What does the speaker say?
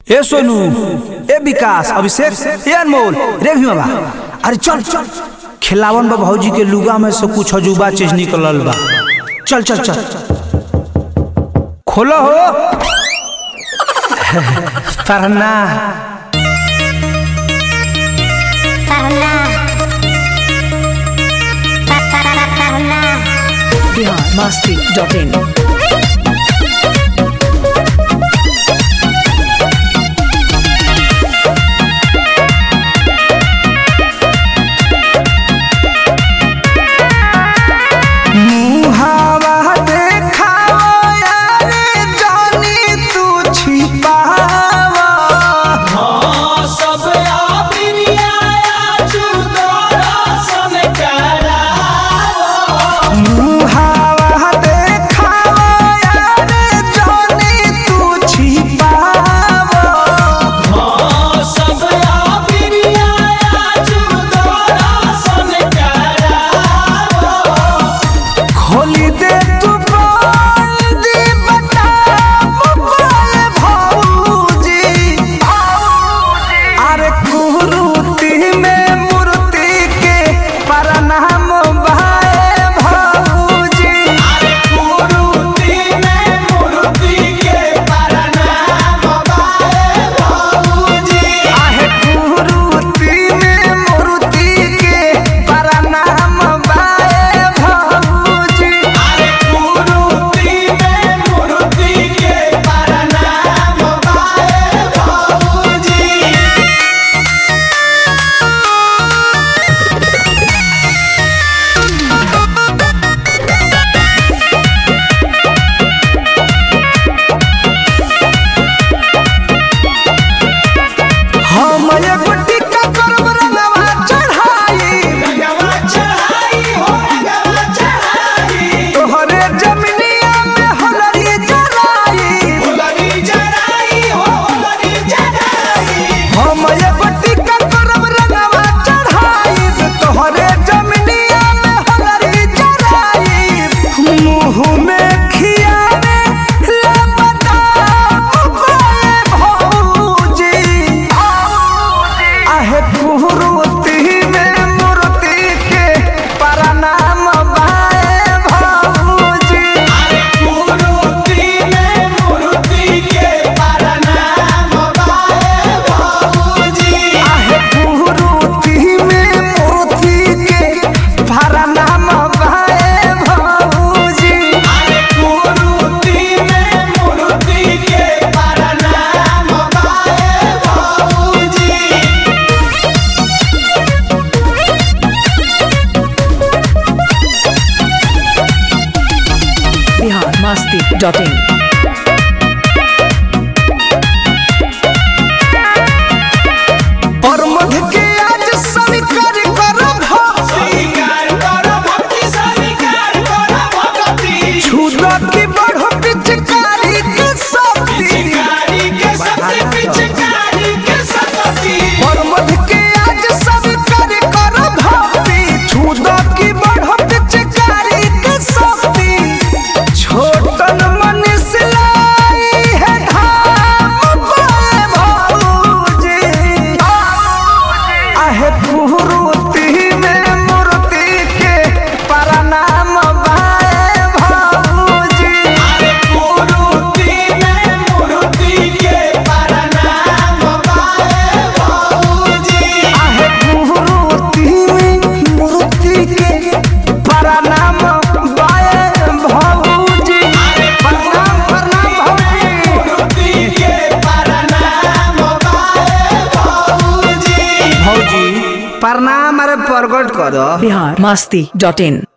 ए सोनू ए विकास अभिषेक ए अनमोल रे भीमा अरे चल चल खिलावन बा भौजी के लुगा में से कुछ अजूबा चीज निकलल बा चल चल चल खोलो हो पढ़ना पढ़ना पढ़ना बिहार मस्ती डॉट इन मुहावा देखावा यारे जानी तू छिपावा मुहावा देखावा यारे जानी तू छिपावा खोली दे तू बंदी बता मोबाइल भौजी अरे कुरूती में मूर्ति के प्रणाम भाई भौजी आहे कुरूती में मूर्ति के प्रणाम भाई भौजी हम एगो टिक्का करब रंगवा चढ़ाई तोहरे जमिनिया में होलरी जराई हम एगो टिक्का करब रंगवा चढ़ाई तोहरे जमिनिया में होलरी जराई मुंह में खियावे ले बता भौजी आहे कुरूती में मूर्ति के प्रणाम बाए भौजी आहे कुरूती में मूर्ति के प्रणाम बाए भौजी बिहार मस्ती डॉट इन परमध के आज स्वीकार करब छुदा की बढ़ो पिचकारी के शक्ति परमध के आज स्वीकार करब छुदा की बढ़ो पिचकारी के शक्ति छोटन मनीष लाई है धाम पाए भौजी आहे कुरूती में मूर्ति के प्रणाम बाए भौजी आहे कुरूती में मूर्ति के प्रणाम बाए भौजी प्रणाम प्रणाम भौजी भौजी प्रणाम अरे प्रकट करो बिहार मस्ती डॉट इन